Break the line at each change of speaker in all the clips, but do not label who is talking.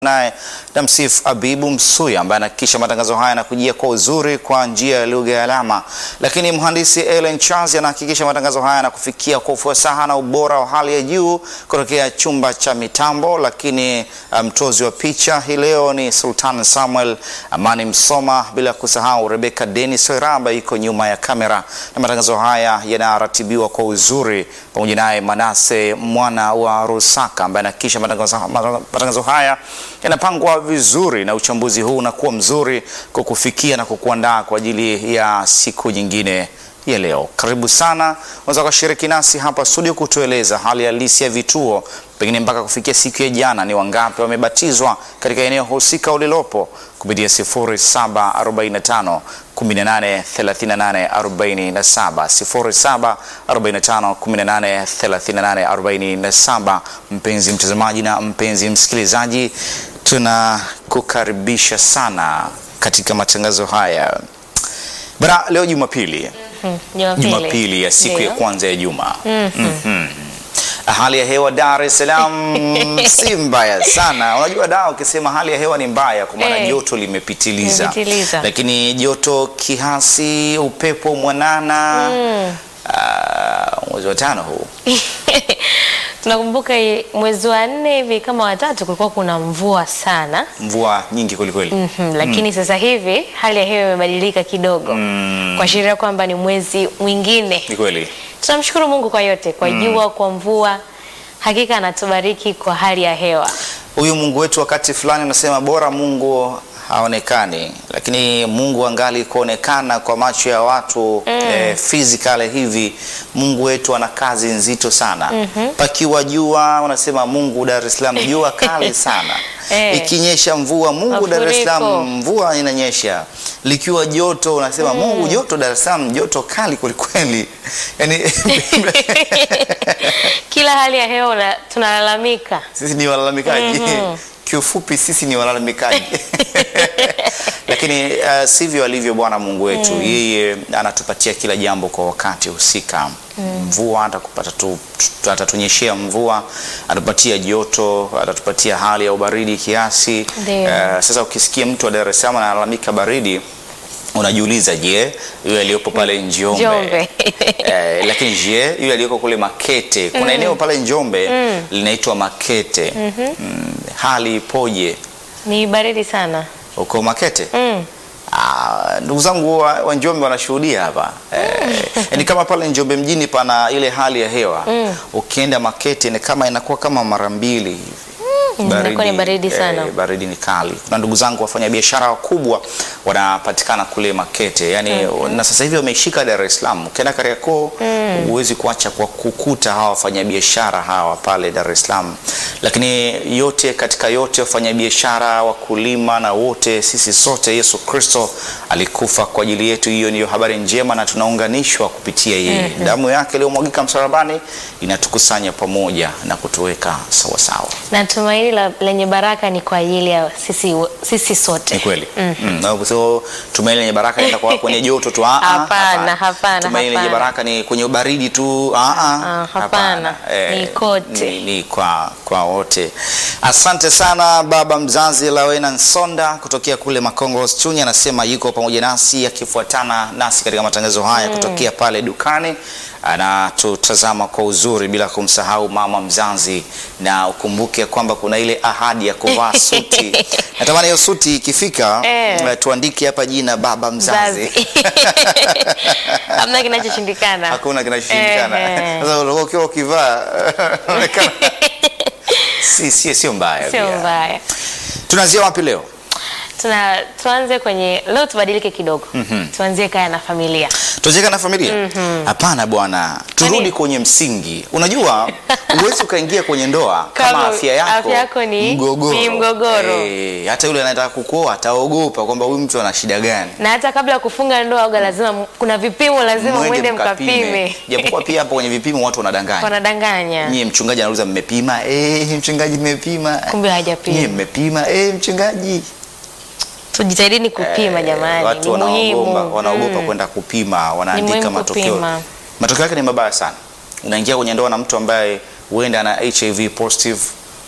naye Damsif Abibu Msuya ambaye anahakikisha matangazo haya yanakujia kwa uzuri kwa njia ya lugha ya alama, lakini mhandisi Ellen Charles anahakikisha matangazo haya yanakufikia kwa ufasaha na ubora wa hali ya juu kutokea chumba cha mitambo. Lakini mtozi um, wa picha hii leo ni Sultan Samuel Amani Msoma, bila kusahau Rebecca Dennis Wera ambaye iko nyuma ya kamera, na matangazo haya yanaratibiwa kwa uzuri pamoja naye Manase mwana wa Rusaka ambaye anahakikisha matangazo, matangazo haya yanapangwa vizuri na uchambuzi huu unakuwa mzuri kukufikia na kukuandaa kwa ajili ya siku nyingine ya leo. Karibu sana, unaweza kushiriki nasi hapa studio kutueleza hali halisi ya vituo, pengine mpaka kufikia siku ya jana, ni wangapi wamebatizwa katika eneo husika ulilopo kupitia 0745 18 38 47 0745 18 38 47. Mpenzi mtazamaji na mpenzi msikilizaji, tunakukaribisha sana katika matangazo haya bara. Leo Jumapili, Jumapili ya siku ya kwanza ya juma. mm -hmm. Hali ya hewa Dar es Salaam si mbaya sana. Unajua da, ukisema hali ya hewa ni mbaya kwa maana
Hey.
joto limepitiliza,
Limepitiliza.
lakini joto kiasi, upepo mwanana ah, mwezi wa tano huu
Tunakumbuka hii mwezi wa nne hivi kama watatu kulikuwa kuna mvua sana
mvua nyingi kwelikweli.
Mhm, lakini sasa hivi hali ya hewa imebadilika kidogo kuashiria kwamba ni mwezi mwingine.
Ni kweli
Tunamshukuru Mungu kwa yote, kwa jua, kwa mvua, hakika anatubariki kwa hali ya hewa.
huyu Mungu wetu wakati fulani unasema bora Mungu haonekani, lakini Mungu angali kuonekana kwa macho ya watu eh, physically hivi. Mungu wetu ana kazi nzito sana. Pakiwa jua unasema Mungu Dar es Salaam jua kali sana.
Eh.
Ikinyesha mvua Mungu Dar es
Mafuriko.
Salaam mvua inanyesha. Likiwa joto unasema Mungu joto Dar es Salaam joto kali kwelikweli. Yani
Kila hali ya hewa una- tunalalamika.
sisi ni walalamikaji kiufupi, sisi ni walalamikaji lakini uh, sivyo alivyo Bwana Mungu wetu. Yeye anatupatia kila jambo kwa wakati husika. Mvua atakupata tu, tu- atatunyeshea mvua, atatupatia joto, atatupatia hali ya ubaridi kiasi.
Ndio.
Uh, sasa ukisikia mtu wa Dar es Salaam analalamika baridi unajiuliza, je, yule aliyopo pale Njombe,
Njombe.
eh, lakini je, yule aliyoko kule Makete, kuna eneo pale Njombe linaitwa Makete mm, hali ipoje
Ni baridi sana.
huko Makete?
Mm.
Ah, ndugu zangu wa, wa Njombe wanashuhudia hapa eh, ni kama pale Njombe mjini pana ile hali ya hewa ukienda Makete ni kama inakuwa kama mara mbili hivi
inakuwa ni baridi sana.
eh, baridi ni kali. Kuna ndugu zangu wafanya biashara wakubwa wanapatikana kule Makete yani, na sasa hivi wameishika Dar es Salaam. Ukienda Kariakoo huwezi kuacha kwa kukuta hawa wafanyabiashara hawa pale Dar es Salaam, lakini yote katika yote, wafanyabiashara, wakulima na wote sisi sote, Yesu Kristo alikufa kwa ajili yetu. Hiyo ndiyo habari njema, na tunaunganishwa kupitia yeye. Damu yake iliyomwagika msalabani inatukusanya pamoja na kutuweka sawasawa.
Na tumaini la, lenye baraka ni kwa ajili ya sisi, sisi sote.
Ni kweli. Mm. Na so, tumaini lenye baraka ni kwa kwenye joto tu. Ah, ah,
Hapana, hapana,
Tumaini lenye
hapana.
baraka ni kwenye baridi tu. Ah, ah,
Ah, hapana. Ni kote.
Ni, ni kwa kwa wote. Asante sana baba mzazi Lawena Nsonda kutokea kule Makongo Chunya, anasema yuko pamoja nasi akifuatana nasi katika matangazo haya kutokea pale dukani anatutazama kwa uzuri bila kumsahau mama mzazi, na ukumbuke kwamba kuna ile ahadi ya kuvaa suti. Natamani hiyo suti ikifika,
Eh.
eh, tuandike hapa jina baba mzazi.
Mzazi. Hamna kinachoshindikana.
Hakuna kinachoshindikana.
Ehe.
Sasa ulikuwa ukiwa ukivaa unaonekana si si sio mbaya.
Sio
pia.
mbaya.
Tunaanzia wapi leo?
Tuna, tuanze kwenye leo, tubadilike kidogo. Tuanzie kaya na familia.
Tucheka na familia? Hapana bwana, turudi
Yaani-
kwenye msingi. Unajua, huwezi ukaingia kwenye ndoa kama
Kama
afya yako,
afya yako ni-
mgogoro.
ni mgogoro.
Eh, hata yule anayetaka kukuoa ataogopa kwamba huyu mtu ana shida gani.
Na hata kabla ya kufunga ndoa uga lazima m- kuna vipimo lazima mwende mkapime.
Japokuwa pia hapo kwenye vipimo watu wanadanganya.
Wanadanganya.
Nyie mchungaji anauliza mmepima? Eh, mchungaji mmepima.
Kumbe hajapima.
Nyie mmepima? Eh, mchungaji.
Tujitahidini kupima
Eh,
jamani.
Watu
ni
wanaogopa
muhimu.
wanaogopa
Mm.
kwenda kupima, wanaandika
muhimu
matokeo.
kupima.
Matokeo yake ni mabaya sana. Unaingia kwenye ndoa na mtu ambaye huenda ana HIV positive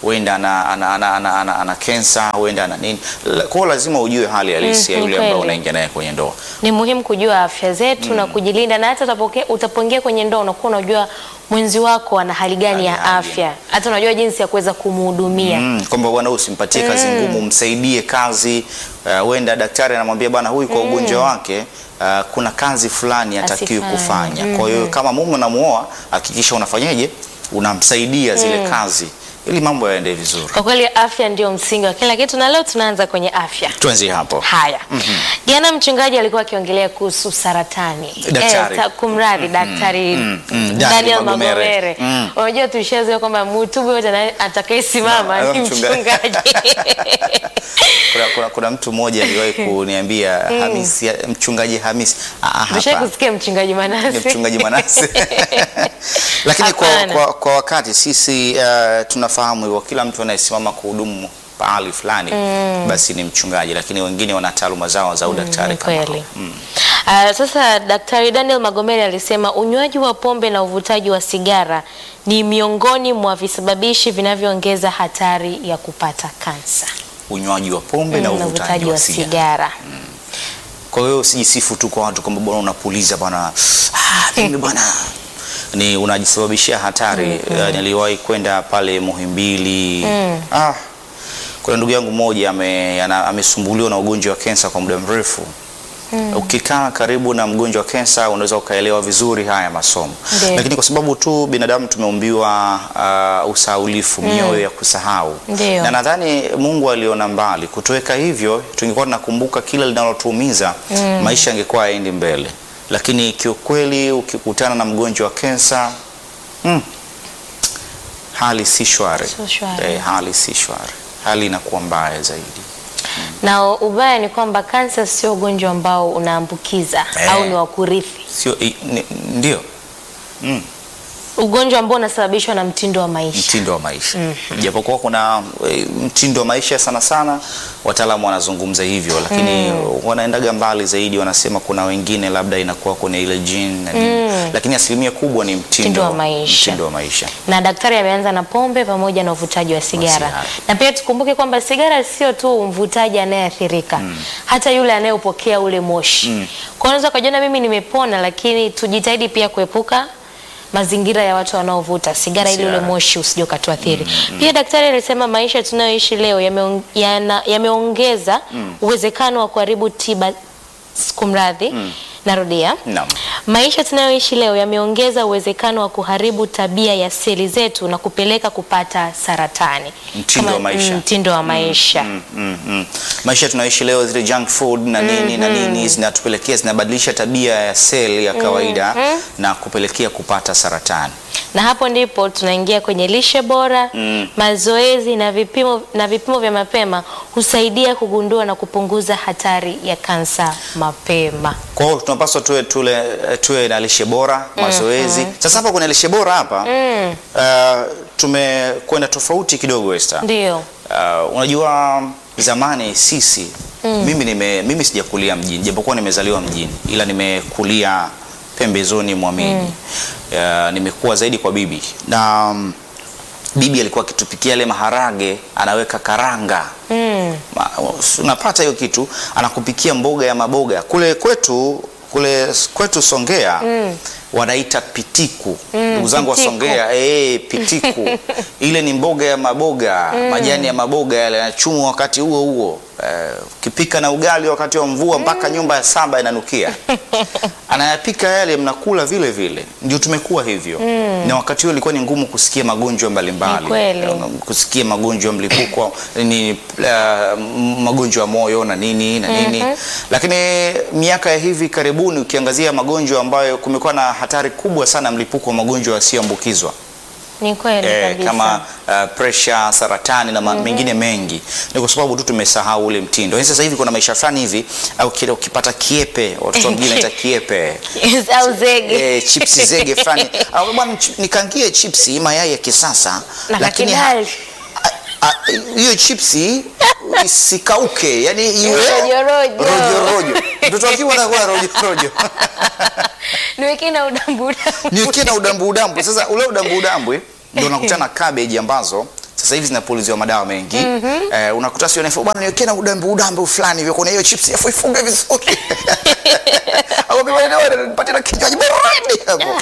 huenda ana, ana, ana, ana, ana, ana kensa, huenda ana nini. La- Kwa hiyo lazima ujue hali halisi
Mm,
ya
ni
yule ambaye
kweli.
unaingia naye kwenye ndoa.
Ni muhimu kujua afya zetu na kujilinda, na hata utapoke- utapoingia kwenye ndoa unakuwa unajua mwenzi wako ana hali gani ya
Hali ya
afya, hata unajua jinsi ya kuweza kumhudumia.
Mm, kwamba bwana huyu usimpatie kazi ngumu, msaidie kazi. Uh, huenda daktari anamwambia bwana huyu kwa ugonjwa wake uh, kuna kazi fulani hatakiwi
Asifanye.
kufanya. Kwa hiyo kama mume unamuoa, hakikisha unafanyaje, unamsaidia zile kazi ili mambo yaende vizuri.
Kwa kweli afya ndio msingi wa kila kitu, na leo tunaanza kwenye afya.
Tuanzie hapo.
Haya, jana mchungaji alikuwa akiongelea kuhusu saratani.
Daktari.
Eh, ta- kumradhi daktari
mm, mm, Daniel
Daniel
Magomere.
Magomere.
Mm.
Unajua tulishazoea kwamba mhutubu yote ana- atakayesimama
Na-
ni
mchungaji.
mchungaji.
Kuna, kuna, kuna mtu mmoja aliwahi kuniambia Hamisi, mchungaji Hamisi. Ah, ah,
Umeshawahi
hapana.
kusikia mchungaji
ni
Manase?
mchungaji Manase. Lakini kwa,
Hapana.
kwa, kwa wakati sisi uh, tunafahamu hivyo, kila mtu anayesimama kuhudumu pahali fulani basi ni mchungaji, lakini wengine wana taaluma zao za udaktari
Ni
kama
kweli. Ah, sasa Daktari Daniel Magomere alisema unywaji wa pombe na uvutaji wa sigara ni miongoni mwa visababishi vinavyoongeza hatari ya kupata kansa
unywaji wa pombe na
Mm, na
uvutaji wa sigara.
sigara.
Kwa hiyo usijisifu tu kwa watu kwamba bwana unapuliza bwana, ah, mimi bwana ni unajisababishia hatari. Eh, Niliwahi kwenda pale Muhimbili. Ah, kuna ndugu yangu mmoja ame, ana- amesumbuliwa na ugonjwa wa kensa kwa muda mrefu. Ukikaa karibu na mgonjwa wa kensa unaweza ukaelewa vizuri haya masomo,
Ndiyo.
lakini kwa sababu tu binadamu tumeumbiwa uh, usahaulifu, mioyo ya kusahau
Ndiyo.
na nadhani Mungu aliona mbali kutoweka hivyo, tungekuwa tunakumbuka kila linalotuumiza maisha yangekuwa yaendi mbele, lakini kiukweli ukikutana na mgonjwa wa kensa mm, hali si shwari
Sio shwari.
eh, hali si shwari, hali inakuwa mbaya zaidi.
Na ubaya ni kwamba kansa sio ugonjwa ambao unaambukiza
Eh.
au ni wa kurithi,
Sio i- ni- ndio
ugonjwa ambao unasababishwa na mtindo wa maisha.
mtindo wa maisha japokuwa kuna e, mtindo wa maisha sana sana wataalamu wanazungumza hivyo, lakini wanaendaga mbali zaidi, wanasema kuna wengine labda inakuwa kwenye ile gene na nini, lakini asilimia kubwa ni mtindo,
Mtindo wa maisha.
mtindo wa maisha.
na daktari ameanza na pombe pamoja na uvutaji wa sigara.
sigara.
Na pia tukumbuke kwamba sigara sio tu mvutaji anayeathirika, hata yule anayepokea ule moshi. Kwa hiyo unaweza ukajiona mimi nimepona, lakini tujitahidi pia kuepuka mazingira ya watu wanaovuta sigara ili ule
Sigara.
moshi usije ukatuathiri. Pia daktari alisema maisha tunayoishi leo yameong- yana- yameongeza uwezekano wa kuharibu tiba, kumradhi, narudia
Naam.
Maisha tunayoishi leo yameongeza uwezekano wa kuharibu tabia ya seli zetu na kupeleka kupata saratani.
Mtindo wa maisha.
mm, mtindo wa maisha.
Mm, mm, mm. Maisha tunaishi leo, zile junk food na nini na nini zinatupelekea zinabadilisha tabia ya seli ya kawaida na kupelekea kupata saratani.
Na hapo ndipo tunaingia kwenye lishe bora, mazoezi na vipimo, na vipimo vya mapema husaidia kugundua na kupunguza hatari ya kansa mapema.
Kwa hiyo tunapaswa tuwe, tule, tuwe na lishe bora, mazoezi. Sasa hapa kuna lishe bora hapa uh, tumekwenda tofauti kidogo Esther.
Ndio.
Uh, unajua zamani sisi mimi, nime, mimi sijakulia mjini japokuwa nimezaliwa mjini ila nimekulia pembezoni mwa miji uh, nimekuwa zaidi kwa bibi na um, bibi alikuwa akitupikia yale maharage anaweka karanga
Mm.
Ma- unapata hiyo kitu anakupikia mboga ya maboga kule kwetu kule kwetu Songea wanaita pitiku ndugu zangu wa
pitiku.
Songea eh, pitiku ile ni mboga ya maboga majani ya maboga yale yanachumwa wakati huo huo Eh, ukipika na ugali wakati wa mvua mpaka nyumba ya saba inanukia anayapika yale mnakula vile vile ndio tumekuwa hivyo na wakati huo ilikuwa ni ngumu kusikia magonjwa mbalimbali
Ni kweli.
kusikia magonjwa ya mlipuko ni uh, magonjwa ya moyo na nini na nini lakini miaka ya hivi karibuni ukiangazia magonjwa ambayo kumekuwa na hatari kubwa sana ya mlipuko wa magonjwa yasiyoambukizwa
Ni kweli
eh,
kabisa.
kama uh, pressure, saratani na ma- mengine mengi, ni kwa sababu tu tumesahau ule mtindo. Yaani Sasa hivi kuna maisha fulani hivi, au kile ukipata kiepe, watoto wengine wanaita kiepe
au zege.
eh, chipsi zege fulani, au bwana, chi- nikangie chipsi mayai ya kisasa,
Na
lakini
kakidali.
a- a- hiyo chipsi isikauke, yani iwe
Rojo, rojo.
rojo rojo. Mtoto akiwa anakuwa rojo rojo
Niwekee na udambu udambu.
niwekee na udambu udambu. Sasa ule udambu udambu eh, ndio nakutana na cabbage ambazo sasa hivi zinapuliziwa madawa mengi eh, unakuta sio nafuu bwana niwekee na udambe udambe fulani hivyo kwenye hiyo chips afu ifunge vizuri au kama nipatie na kinywaji baridi hapo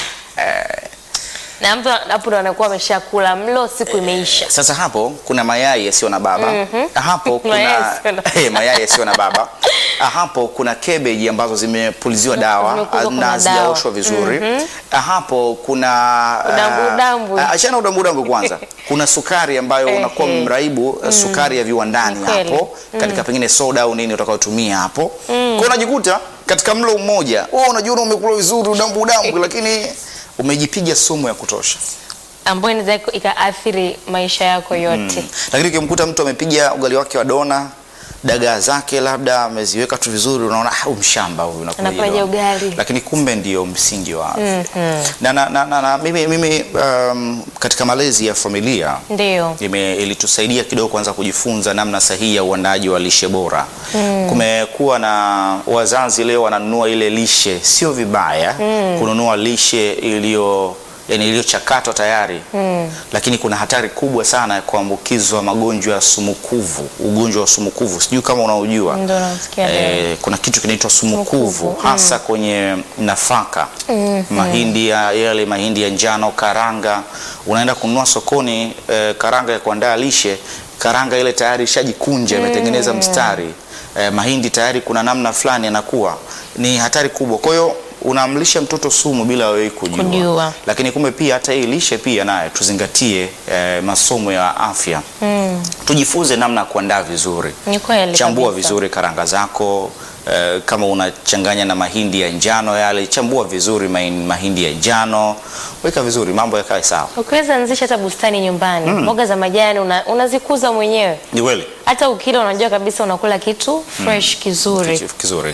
na mtu hapo ndo anakuwa ameshakula mlo, siku imeisha.
Sasa hapo kuna mayai yasiyo na baba. Hapo kuna
Mayai yasiyo na-
Eh, mayai yasiyo na baba. Hapo kuna cabbage ambazo zimepuliziwa dawa
zimekuzwa kuna
na
dawa.
hazijaoshwa vizuri. Hapo kuna
Udambu,
ah,
udambu.
ah, achana udambu udambu kwanza. Kuna sukari ambayo
Ehe.
unakuwa mraibu eh, sukari ya viwandani
Ni kweli.
hapo katika pengine soda au nini utakayotumia hapo. Kwa hiyo unajikuta katika mlo mmoja, wewe unajiona umekula vizuri udambu udambu lakini umejipiga sumu ya kutosha.
ambayo inaweza ika- ikaathiri maisha yako yote.
lakini ukimkuta mtu amepiga ugali wake wa dona dagaa zake labda ameziweka tu vizuri, unaona ah, huyu mshamba huyu unakuja
Anakuwaje
dona.
ugali?
lakini kumbe ndio msingi wa afya. na, na, na, na, na mimi, mimi um, katika malezi ya familia
Ndio.
ime- ilitusaidia kidogo kwanza kujifunza namna sahihi ya uandaji wa lishe bora. Kumekuwa na wazazi leo wananunua ile lishe, sio vibaya kununua lishe iliyo yani iliyochakatwa tayari lakini kuna hatari kubwa sana ya kuambukizwa magonjwa ya sumukuvu, ugonjwa wa sumukuvu, sijui kama unaujua.
Ndio nasikia leo.
Eh, kuna kitu kinaitwa sumukuvu
Sumukuvu,
hasa kwenye nafaka mahindi ya yale mahindi ya njano, karanga. Unaenda kununua sokoni eh, karanga ya kuandaa lishe, karanga ile tayari ishajikunja imetengeneza mstari eh, mahindi tayari kuna namna fulani yanakuwa, ni hatari kubwa. Kwa hiyo unamlisha mtoto sumu bila wewe kujua.
Kujua.
Lakini kumbe pia hata hii lishe pia naye tuzingatie eh, masomo ya afya tujifunze namna ya kuandaa vizuri
Ni kweli
chambua
kabisa.
vizuri karanga zako eh, kama unachanganya na mahindi ya njano yale chambua vizuri mahin- mahindi ya njano weka vizuri mambo yakae sawa
Ukiweza anzisha hata bustani nyumbani, mboga za majani una, unazikuza mwenyewe.
ni kweli
Hata ukila unajua kabisa unakula kitu fresh kizuri.
Kitu kizuri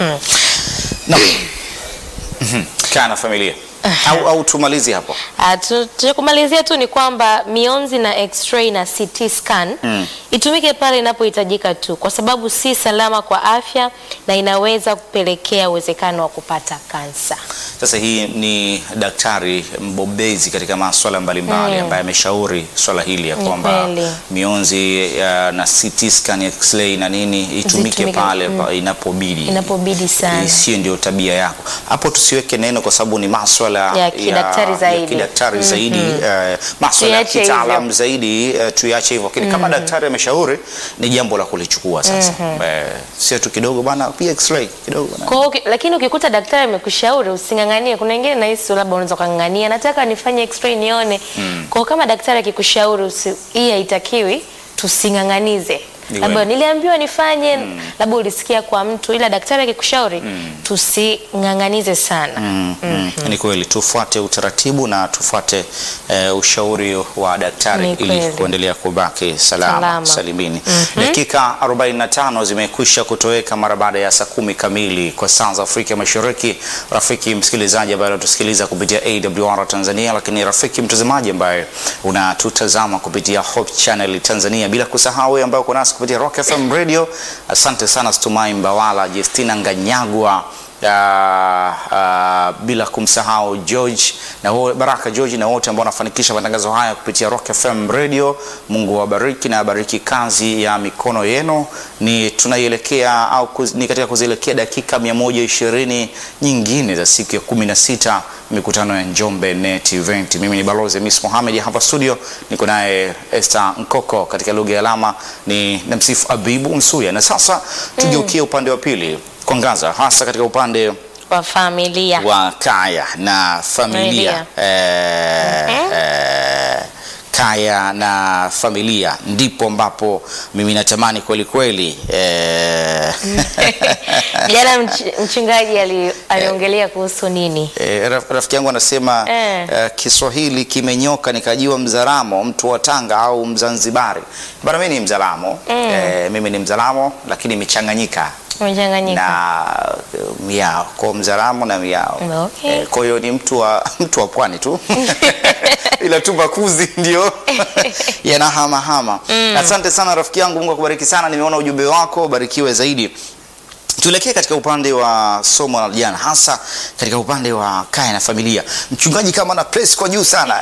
Na- Mhm. kaa na familia au, au tumalizi hapo
Ah, tu- cha kumalizia tu ni kwamba mionzi na x-ray na CT scan itumike pale inapohitajika tu, kwa sababu si salama kwa afya na inaweza kupelekea uwezekano wa kupata kansa.
Sasa hii ni daktari mbobezi katika masuala mbalimbali ambaye ameshauri swala hili ya
Ni
kwamba
kweli.
mionzi ya, na CT scan, X-ray na nini itumike
Zitumike,
pale pa inapobidi.
Inapobidi sana.
Isiyo ndio tabia yako. Hapo tusiweke neno kwa sababu ni maswala
Ya kidaktari zaidi.
ya kidaktari zaidi eh, maswala ya
Tuiache
kitaalam
hivyo.
zaidi eh, tuiache hivyo. Lakini kama daktari ameshauri ni jambo la kulichukua sasa. Eh, sio tu kidogo bana, pia X-ray kidogo bana.
Kwa hiyo uki- lakini ukikuta daktari amekushauri using'ang'anie. Kuna wengine nahisi labda unaweza kung'ang'ania, nataka nifanye x-ray nione. Kwa hiyo kama daktari akikushauri usi- hii haitakiwi, tusing'ang'anize.
Ni
Labda
kweli.
niliambiwa nifanye, labda ulisikia kwa mtu, ila daktari akikushauri tusing'ang'anize sana.
Mm, mm. Ni kweli tufuate utaratibu na tufuate eh, ushauri wa daktari
Ni
ili
kweli.
kuendelea kubaki salama,
Salama.
salimini. Dakika 45 zimekwisha kutoweka mara baada ya saa kumi kamili kwa saa za Afrika Mashariki. Rafiki msikilizaji ambaye unatusikiliza kupitia AWR Tanzania, lakini rafiki mtazamaji ambaye unatutazama kupitia Hope Channel Tanzania, bila kusahau wewe ambaye uko nasi kupitia Rock FM Radio. Asante sana Stumai Mbawala, Justina Nganyagwa Ah, ah, bila kumsahau George na wo- Baraka George na wote ambao wanafanikisha matangazo haya kupitia Rock FM Radio. Mungu awabariki na abariki kazi ya mikono yenu. Ni tunaielekea au kuz, ni katika kuzielekea dakika 120 nyingine za siku ya 16 mikutano ya Njombe Net Event. Mimi ni Balozi Miss Mohamed hapa studio, niko naye Esther Nkoko katika lugha ya alama ni namsifu Abibu Msuya, na sasa tugeukie upande wa pili kuangaza hasa katika upande
Kwa familia.
wa kaya na familia eh, eh, kaya na familia ndipo ambapo mimi natamani kweli kweli eh,
Jana mch- mchungaji ali- aliongelea kuhusu nini?
Eh, raf- rafiki yangu anasema
Eh.
eh, Kiswahili kimenyoka nikajiwa Mzaramo, mtu wa Tanga au Mzanzibari. Bana, mimi ni Mzalamo eh, mimi ni Mzalamo lakini imechanganyika
Umechanganyika.
na eh, miao kwa Mzaramo na miao
Okay.
Eh, kwa hiyo ni mtu wa mtu wa pwani tu ila tu makuzi ndio yanahamahama. Asante sana rafiki yangu, Mungu akubariki sana. Nimeona ujumbe wako, barikiwe zaidi. Tuelekee katika upande wa somo la jana, hasa katika upande wa kaya na familia. Mchungaji kama na press kwa juu sana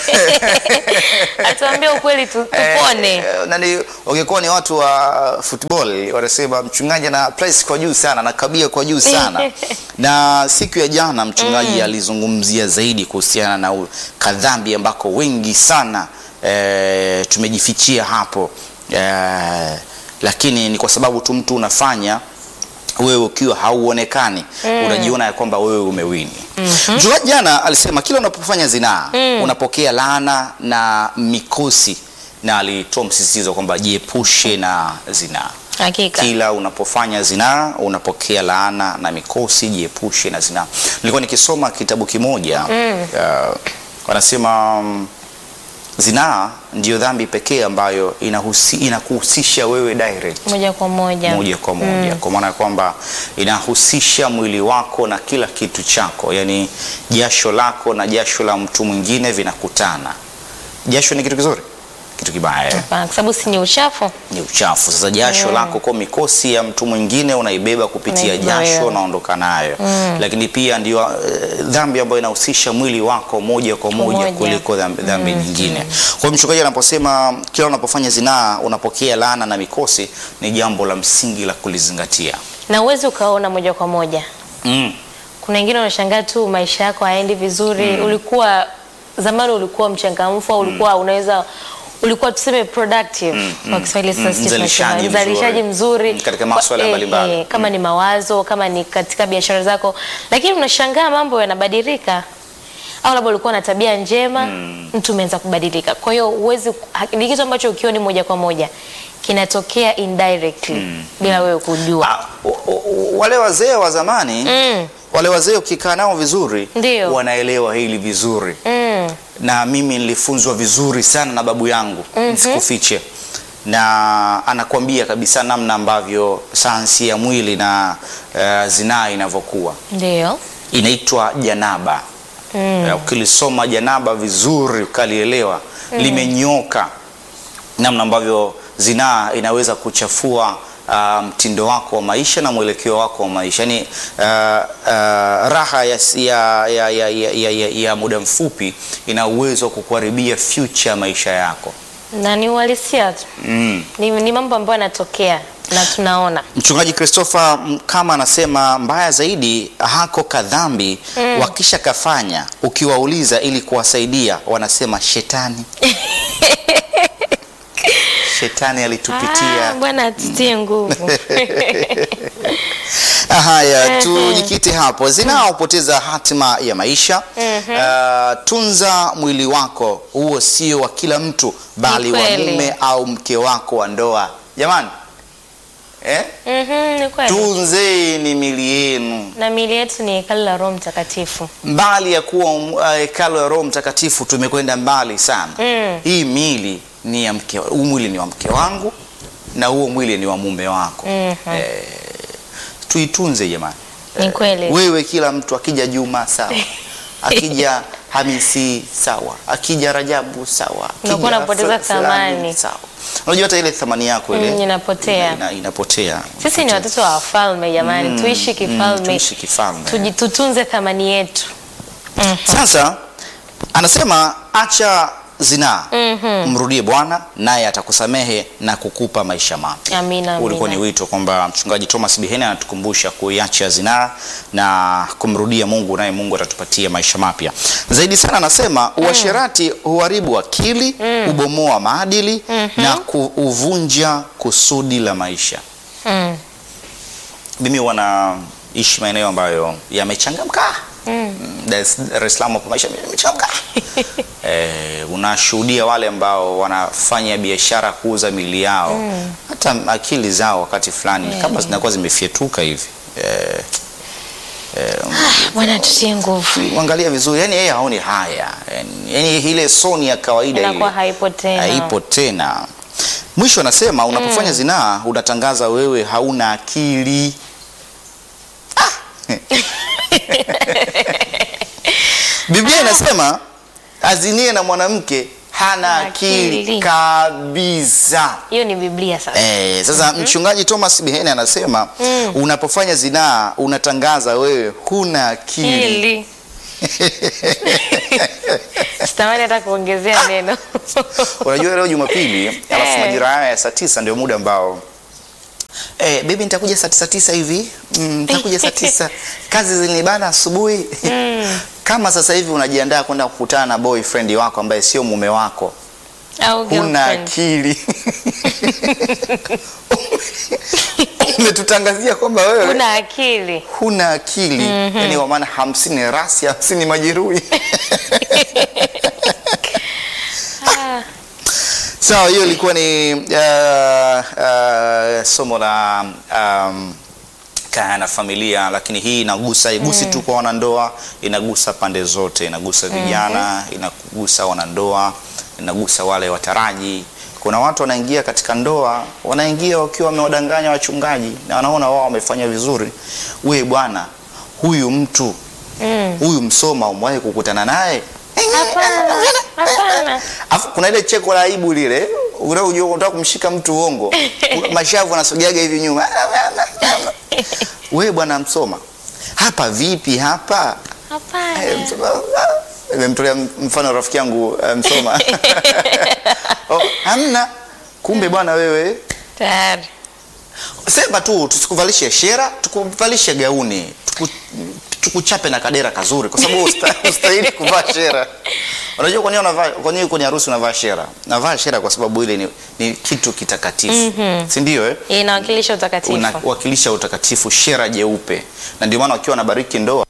atuambie ukweli tu, tupone.
Eh, nani wangekuwa ni watu wa football wanasema mchungaji ana press kwa juu sana na kabia kwa juu sana. na siku ya jana mchungaji alizungumzia zaidi kuhusiana na u- kadhambi ambako wengi sana eh, tumejifichia hapo eh, lakini ni kwa sababu tu mtu unafanya wewe ukiwa hauonekani unajiona ya kwamba wewe umewini. Mchungaji jana alisema kila unapofanya zinaa unapokea laana na mikosi, na alitoa msisitizo kwamba jiepushe na zinaa.
Hakika.
Kila unapofanya zinaa unapokea laana na mikosi, jiepushe na zinaa. Nilikuwa nikisoma kitabu kimoja uh, wanasema mm, zinaa ndiyo dhambi pekee ambayo inahusi, inakuhusisha wewe direct
Moja kwa moja.
moja kwa moja kwa maana ya kwamba inahusisha mwili wako na kila kitu chako, yaani jasho lako na jasho la mtu mwingine vinakutana. Jasho ni kitu kizuri, kitu kibaya eh?
Hapana, Kwa sababu si ni uchafu.
ni uchafu. Sasa jasho lako kwa mikosi ya mtu mwingine unaibeba kupitia
Unaibeba
jasho,
wewe.
unaondoka nayo lakini pia ndio eh, dhambi ambayo inahusisha mwili wako moja kwa moja
Moja.
kuliko dhambi, dhambi nyingine. Kwa hiyo mchungaji anaposema kila unapofanya zinaa unapokea laana na mikosi, ni jambo la msingi la kulizingatia.
Na uwezi ukaona moja kwa moja.
Mm.
Kuna wengine unashangaa tu maisha yako hayaendi vizuri. Ulikuwa zamani ulikuwa mchangamfu au ulikuwa unaweza ulikuwa tuseme productive kwa Kiswahili sasa sisi
Mzalishaji
tunasema,
mzuri.
mzalishaji mzuri
Mm, katika
Kwa-
masuala
eh,
mbalimbali.
eh, kama ni mawazo kama ni katika biashara zako, lakini unashangaa mambo yanabadilika au labda ulikuwa na tabia njema mtu umeanza kubadilika. Kwa hiyo huwezi, ni kitu ambacho ukioni moja kwa moja kinatokea indirectly bila wewe kujua.
Ah, o- o- wale wazee wa zamani
Mm.
wale wazee ukikaa nao vizuri
Ndio.
wanaelewa hili vizuri
Mm.
na mimi nilifunzwa vizuri sana na babu yangu nisikufiche na anakuambia kabisa namna ambavyo sayansi ya mwili na uh, zinaa inavyokuwa
Ndio.
inaitwa janaba Eh, ukilisoma janaba vizuri ukalielewa limenyoka namna ambavyo zinaa inaweza kuchafua ah, mtindo wako wa maisha na mwelekeo wako wa maisha yaani uh, uh, raha ya, ya, ya, ya, ya, ya, ya, ya muda mfupi ina uwezo wa kukuharibia future ya maisha yako
Na ni uhalisia tu.
mm.
Ni, ni mambo ambayo yanatokea na tunaona.
Mchungaji Christopher m- kama anasema mbaya zaidi hako kadhambi wakisha kafanya, ukiwauliza ili kuwasaidia wanasema shetani shetani alitupitia.
Ah, Bwana atutie nguvu.
Haya, tujikite hapo. Zinaa hupoteza hatima ya maisha. Ah, tunza mwili wako, huo sio wa kila mtu, bali wa
kweli.
mume au mke wako wa ndoa. Jamani eh?
Mhm, ni kweli.
Tunzeni mili yenu
Na miili yetu ni hekalu la Roho Mtakatifu.
mbali ya kuwa uh, hekalu ya Roho Mtakatifu, tumekwenda mbali sana.
Mm.
Hii mili ni ya mke, huu mwili ni wa mke wangu na huo mwili ni wa mume wako.
Mhm.
Eh, tuitunze jamani.
Ni kweli.
Wewe kila mtu akija Juma sawa, akija Hamisi sawa, akija Rajabu sawa, akija
Unakuwa unapoteza
Fula- fulani
thamani.
sawa. Unajua hata ile thamani yako ile
Mm, inapotea.
ina, inapotea.
Sisi ni watoto wa wafalme jamani, tuishi
Mm,
kifalme.
tuishi kifalme.
Tuji- tutunze thamani yetu. Mhm.
Sasa anasema acha zinaa, mrudie Bwana naye atakusamehe na kukupa maisha mapya.
Amina,
Ulikuwa ni
amina.
wito kwamba mchungaji Thomas Bihene anatukumbusha kuiacha zinaa na kumrudia Mungu, naye Mungu atatupatia maisha mapya. Zaidi sana anasema uasherati huharibu akili, hubomoa maadili na kuuvunja kusudi la maisha.
Mm.
Mimi wanaishi maeneo ambayo yamechangamka Mm, Dar es Dar es Salaam hapo maisha yamechangamka. eh, unashuhudia wale ambao wanafanya biashara kuuza mili yao hata akili zao wakati fulani kama zinakuwa zimefyetuka hivi eh,
Bwana tutie nguvu.
angalia vizuri, yani yeye haoni haya, yani, yani ile soni ya kawaida ile
Inakuwa haipo tena.
haipo tena. Mwisho anasema unapofanya zinaa unatangaza wewe hauna akili. Biblia inasema azinie na mwanamke hana akili
Akili.
kabisa.
Hiyo ni Biblia sasa.
Eh, sasa mchungaji Thomas Bihene anasema unapofanya zinaa unatangaza wewe huna akili.
Hili. Sitamani hata kuongezea neno.
Unajua leo Jumapili alafu
Eh.
majira haya ya saa tisa ndio muda ambao Eh, baby nitakuja saa tisa tisa hivi mm, nitakuja saa tisa kazi zilinibana asubuhi kama sasa hivi unajiandaa kwenda kukutana na boyfriend wako ambaye sio mume wako
Au
huna
girlfriend.
akili umetutangazia kwamba wewe
Huna akili.
huna akili yani kwa maana hamsini rasi hamsini majeruhi
Ah,
sawa hiyo ilikuwa ni uh, uh, somo la um, kaya na familia lakini hii inagusa igusi tu kwa wanandoa inagusa pande zote inagusa vijana inagusa wanandoa inagusa wale wataraji kuna watu wanaingia katika ndoa wanaingia wakiwa wamewadanganya wachungaji na wanaona wao wamefanya vizuri we bwana huyu mtu
mm.
huyu msoma umewahi kukutana naye
Hapana. Hapana.
Afu kuna ile cheko la aibu lile, unajua unataka kumshika mtu uongo, mashavu anasogeaga hivi nyuma. We bwana Msoma, hapa vipi hapa? Eh,
Hapana.
Msoma, ah, Nimemtolea mfano rafiki yangu eh, Msoma. oh, hamna. Kumbe bwana wewe
Tayari.
sema tu tusikuvalishe shera, tukuvalishe gauni, tuku, tukuchape na kadera kazuri, kwa sababu usta- ustahili kuvaa shera. Unajua kwa nini unavaa, kwa nini kwenye harusi unavaa shera? Navaa shera kwa sababu ile ni, ni kitu kitakatifu, si ndio? Eh,
Inawakilisha utakatifu.
unawakilisha utakatifu, shera jeupe, na ndio maana wakiwa wanabariki ndoa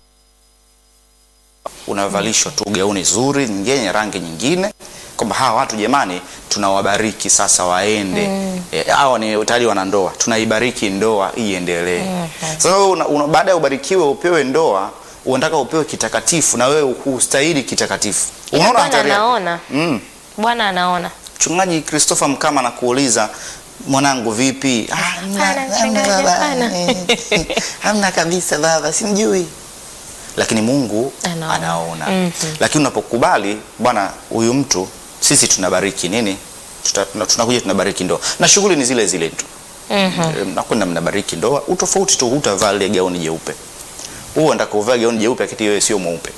unavalishwa tu gauni zuri nyingine yenye rangi nyingine kwamba hawa watu jamani tunawabariki sasa waende Eh, hawa ni tayari wana ndoa tunaibariki ndoa iendelee sasa wewe una, una, baada ya ubarikiwe upewe ndoa unataka upewe kitakatifu na wewe hustahili kitakatifu
Ila
unaona
Bwana
hatari yake?
anaona.
mm.
Bwana anaona.
mchungaji Christopher Mkama anakuuliza mwanangu vipi "Ah, hamna,
Hapana,
hamna
mchungaji,
baba."
hapana.
Eh, hamna kabisa baba simjui lakini Mungu
Anaona.
anaona,
Mhm.
lakini unapokubali bwana huyu mtu sisi tunabariki nini Tuta- tuna- tunakuja tunabariki ndoa na shughuli ni zile zile tu
Mhm.
Eh, mnakwenda mnabariki ndoa utofauti tu hutavaa lile gauni jeupe huo unataka kuvaa gauni jeupe akiti wewe sio mweupe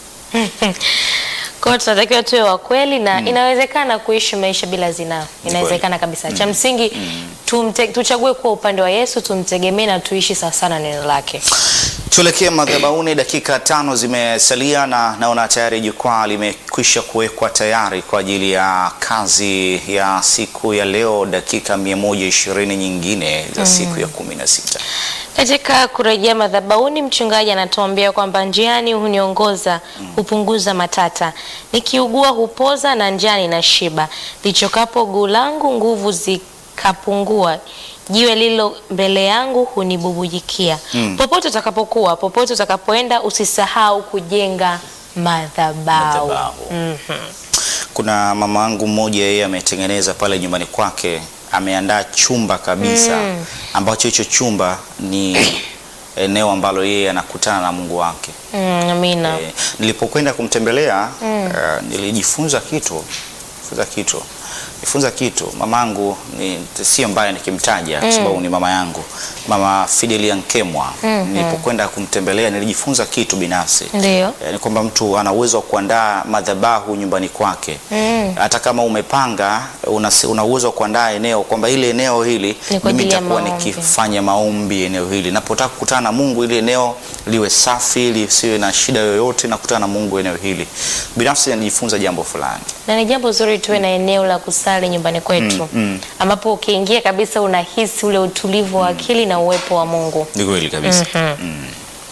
Kwa hiyo tunatakiwa tuwe wa kweli na inawezekana kuishi maisha bila zinaa. Inawezekana kabisa. Cha msingi tumte, tuchague kuwa upande wa Yesu, tumtegemee na tuishi sawa sana neno lake.
Tuelekee madhabahuni, dakika tano zimesalia na naona tayari jukwaa limekwisha kuwekwa tayari kwa ajili ya kazi ya siku ya leo, dakika 120 nyingine za siku ya kumi na sita.
Katika kurejea madhabahuni, mchungaji anatuambia kwamba njiani huniongoza, hupunguza matata, nikiugua hupoza na njani na shiba, lichokapo guu langu nguvu zikapungua, jiwe lilo mbele yangu hunibubujikia. Popote utakapokuwa, popote utakapoenda, usisahau kujenga madhabahu.
Madhabahu. Kuna mama wangu mmoja, yeye ametengeneza pale nyumbani kwake, ameandaa chumba kabisa ambacho hicho chumba ni eneo ambalo yeye anakutana na Mungu wake.
Mm, amina.
Eh, nilipokwenda kumtembelea eh, nilijifunza kitu jifunza kitu jifunza kitu mamangu ni sio mbaya nikimtaja kwa sababu ni mama yangu mama Fidelia Nkemwa nilipokwenda kumtembelea nilijifunza kitu binafsi
Ndio.
Eh, ni kwamba mtu ana uwezo wa kuandaa madhabahu nyumbani kwake hata kama umepanga una, una uwezo wa kuandaa eneo kwamba ile eneo hili
Ni kwa
mimi
ajili ya
nitakuwa
maombi.
nikifanya maombi eneo hili napotaka kukutana na Mungu ili eneo liwe safi lisiwe na shida yoyote na kukutana na Mungu eneo hili binafsi najifunza jambo fulani
na ni jambo zuri tuwe na eneo la kusali nyumbani kwetu ambapo ukiingia kabisa unahisi ule utulivu wa akili na uwepo wa Mungu.
Ni kweli kabisa. Mm.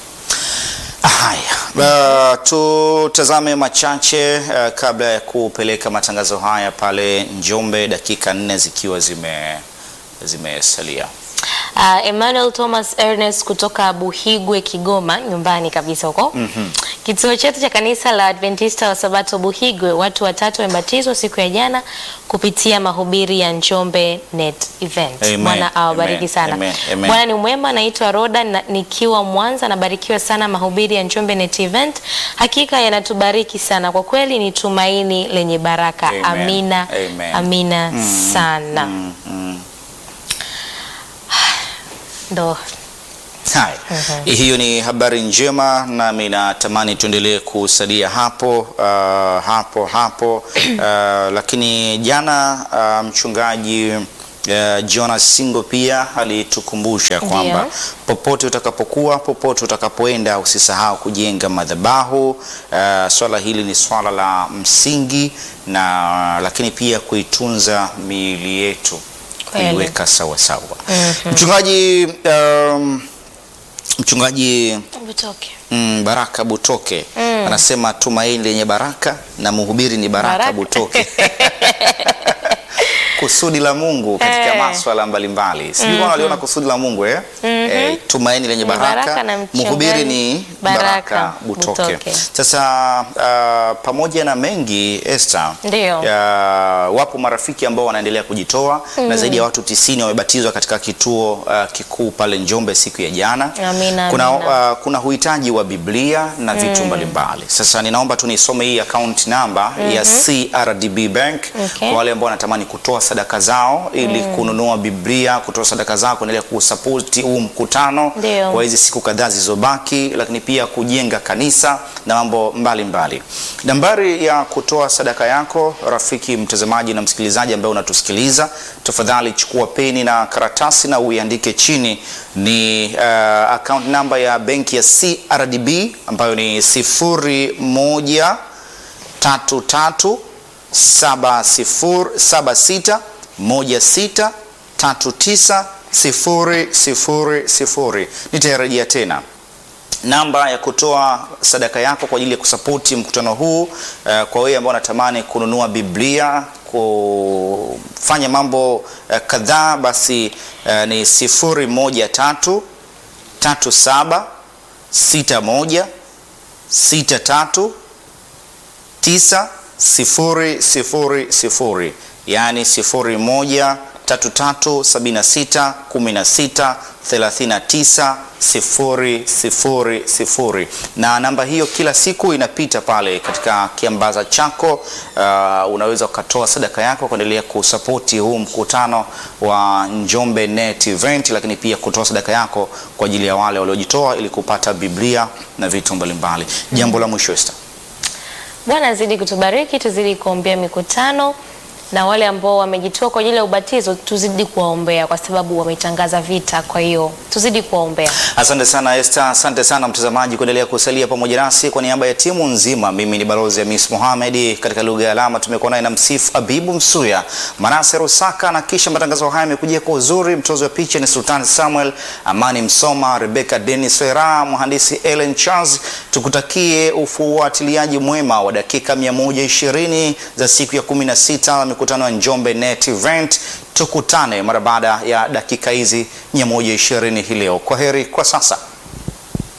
Haya, uh, tutazame machache uh, kabla ya kupeleka matangazo haya pale Njombe, dakika nne zikiwa zime zimesalia.
Uh, Emmanuel Thomas Ernest kutoka Buhigwe Kigoma, nyumbani kabisa huko. Kituo chetu cha kanisa la Adventista wa Sabato Buhigwe, watu watatu wamebatizwa siku ya jana kupitia mahubiri ya Njombe Net Event.
Amen.
Bwana awabariki
Amen.
sana.
Amen. Amen.
Bwana ni mwema. Naitwa Roda na, nikiwa Mwanza. Nabarikiwa sana mahubiri ya Njombe Net Event, hakika yanatubariki sana kwa kweli, ni tumaini lenye baraka.
Amen.
Amina,
Amen.
amina sana.
Mm, mm.
Ndo
Hai. Hiyo ni habari njema, nami natamani tuendelee kusalia hapo uh, hapo hapo uh, lakini jana uh, mchungaji uh, Jonas Singo pia alitukumbusha kwamba
Ndiyo.
popote utakapokuwa, popote utakapoenda, usisahau kujenga madhabahu. Uh, swala hili ni swala la msingi na lakini pia kuitunza miili yetu,
Kweli.
kuiweka sawa sawa. Mchungaji um, mchungaji
Butoke.
mm, Baraka Butoke anasema tumaini lenye baraka na mhubiri ni Baraka,
Baraka.
Butoke. kusudi la Mungu katika
Eh.
maswala mbalimbali. Sijui kama waliona kusudi la Mungu eh? Eh, tumaini lenye
Ni
baraka,
baraka na mchungaji
mhubiri ni
Baraka
Baraka Butoke.
Butoke.
Sasa uh, pamoja na mengi Esther,
Ndio.
uh, wapo marafiki ambao wanaendelea kujitoa na zaidi ya watu tisini wamebatizwa katika kituo uh, kikuu pale Njombe siku ya jana.
Amina,
kuna,
amina.
uh, kuna uhitaji wa Biblia na vitu mbalimbali. Sasa ninaomba tu nisome hii account namba ya CRDB Bank
Okay.
kwa wale ambao wanatamani kutoa sadaka zao ili kununua Biblia, kutoa sadaka zao kuendelea kusapoti huu mkutano
Ndio.
kwa hizi siku kadhaa zilizobaki, lakini pia kujenga kanisa na mambo mbalimbali. Nambari ya kutoa sadaka yako, rafiki mtazamaji na msikilizaji ambaye unatusikiliza, tafadhali chukua peni na karatasi na uiandike chini. Ni uh, account namba ya benki ya CRDB ambayo ni sifuri moja tatu tatu saba sifuri saba sita moja sita tatu tisa sifuri sifuri sifuri. Nitairejea tena namba ya kutoa sadaka yako kwa ajili ya kusapoti mkutano huu. Uh, kwa wewe ambao unatamani kununua Biblia, kufanya mambo uh, kadhaa, basi uh, ni sifuri moja tatu tatu saba sita moja sita tatu tisa sifuri sifuri sifuri yaani sifuri moja tatu tatu sabini na sita kumi na sita thelathini na tisa sifuri sifuri sifuri na namba hiyo kila siku inapita pale katika kiambaza chako. Uh, unaweza ukatoa sadaka yako kuendelea kusapoti huu mkutano wa Njombe Net Event, lakini pia kutoa sadaka yako kwa ajili ya wale waliojitoa ili kupata Biblia na vitu mbalimbali. Jambo la mwisho Esther.
Bwana azidi kutubariki, tuzidi kuombea mikutano na wale ambao wamejitoa kwa ajili ya ubatizo, tuzidi kuwaombea kwa sababu wametangaza vita. Kwa hiyo tuzidi kuwaombea.
Asante sana Esther, asante sana mtazamaji kuendelea kusalia pamoja nasi. Kwa niaba ya timu nzima, mimi ni balozi Hamis Mohamed, katika lugha ya alama tumekuwa naye na msifu Abibu Msuya, Manase Rusaka, na kisha matangazo haya yamekujia kwa uzuri. Mtozi wa picha ni Sultan Samuel, Amani Msoma, Rebecca Dennis Wera, mhandisi Ellen Charles. Tukutakie ufuatiliaji mwema wa dakika 120 za siku ya 16 mikutano ya Njombe Net Event. Tukutane mara baada ya dakika hizi 120 hii leo. Kwa heri kwa sasa.